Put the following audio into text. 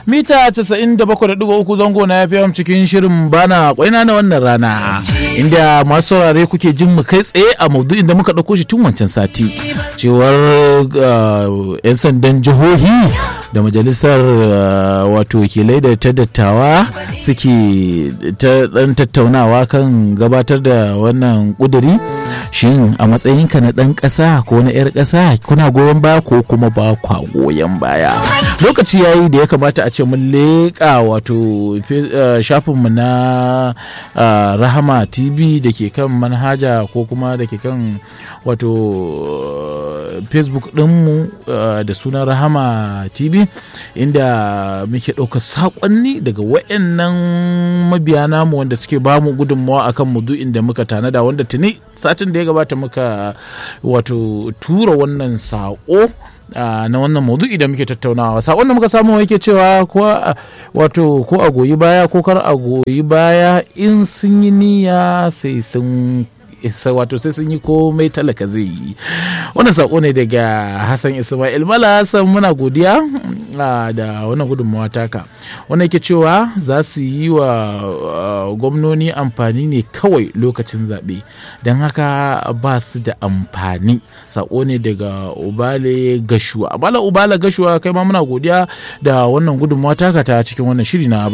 mita 97.3 zango na FM cikin shirin bana kwaina na wannan rana inda masu saurare kuke jin mu kai tsaye a maudu'in da muka ɗauko shi tun wancan sati cewar 'yan sandan jihohi da majalisar wato wakilai da ta dattawa suke ta dan tattaunawa kan gabatar da wannan kuduri shin a matsayinka na dan ƙasa ko na 'yar ƙasa kuna goyon baya ko kuma ba kwa goyon baya lokaci yayi da ya kamata a ce mun leƙa wato shafinmu na rahama tv da ke kan manhaja ko kuma da ke kan wato facebook ɗinmu da sunan rahama tv inda muke ɗauka saƙonni daga wayannan mabiya namu wanda suke bamu gudunmawa akan mudu'in da muka tanada wanda tuni satin da ya gabata muka wato tura wannan saƙo na wannan maudu'i da muke tattaunawa sakon da muka samu yake cewa ko wato ko a goyi baya ko kar a goyi baya in sun yi niyya sai sun wato sai sun yi komai talaka zai yi wannan sako ne daga hassan ismail mala hassan muna godiya da wannan gudunmawa taka wannan yake cewa za su yi wa gwamnoni amfani ne kawai lokacin zaɓe don haka ba su da amfani sako ne daga ubale gashuwa bala ubala gashuwa kai ma muna godiya da wannan gudunmawa taka ta cikin wannan shiri na